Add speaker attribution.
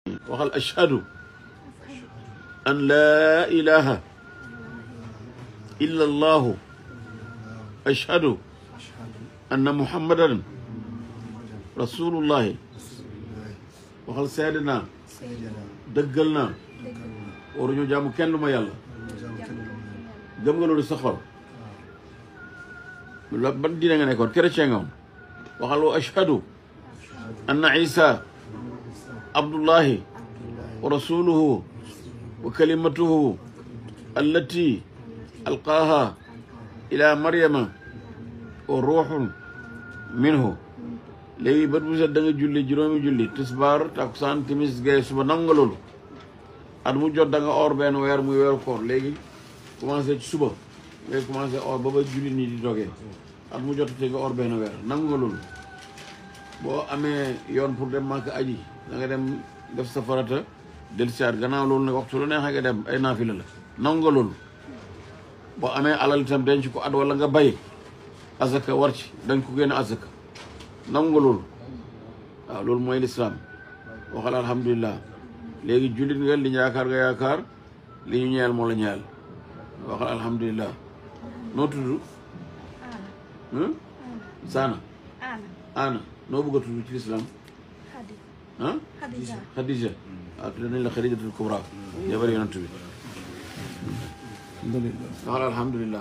Speaker 1: waxal ashhadu an laa ilaha illa allahu ashhadu anna muhammadan rasulullahi waxal seede naa dëggal naa waruñu jaamu kenn du ma yàlla gëm nga loolu sa xol la ban diine nga nekkoon chrétien nga woon waxal wa ashhadu anna isa abdullahi wa rasuluhu wa kalimatuhu allati alqaaha ila maryama wa ruuxun minhu léegi bët bu set da nga julli juróomi julli tisbaar takusaan timis gay suba nangu nga loolu at mu jot da nga or benn weer muy weeru koor léegi commencé ci suba ngay commencé or ba ba julli nii di dogee at mu jot te nga or benn weer nangu nga loolu boo amee yoon pour dem màkk aji da nga dem def sa farata del siyaat gannaaw loolu nag waxtu lu neexee nga dem ay naafila la nangu nga loolu boo amee alal itam denc ko at wala nga bay azaka war ci dañ ko génne azaka nangu nga loolu waaw loolu mooy lislaam waxal alhamdulilah léegi jullit nga li ñu yaakaar nga yaakaar li ñu ñeel moo la ñeel waxal alhamdulilah noo tudd saana ana noo bëgg a tudd ci lislaam ah Khadija waaw tudd nañ la Khadijatul Kubra jabar yonent bi waxal alhamdulilah